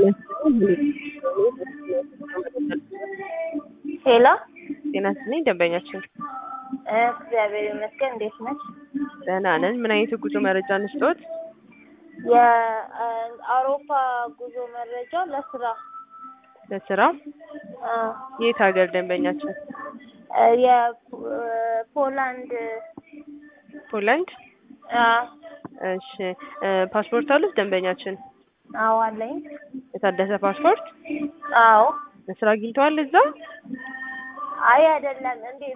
ሄሎ ጤና ይስጥልኝ ደንበኛችን እግዚአብሔር ይመስገን። እንዴት ነሽ? ደህና ነን። ምን አይነት የጉዞ መረጃ እንስጥዎት? የአውሮፓ ጉዞ መረጃ ለስራ ለስራ አ፣ የት ሀገር ደንበኛችን? የፖላንድ ፖላንድ። አ፣ እሺ እ ፓስፖርት አሉት ደንበኛችን? አዎ አለኝ። የታደሰ ፓስፖርት? አዎ ለስራ አግኝተዋል እዛ? አይ አይደለም እንዴ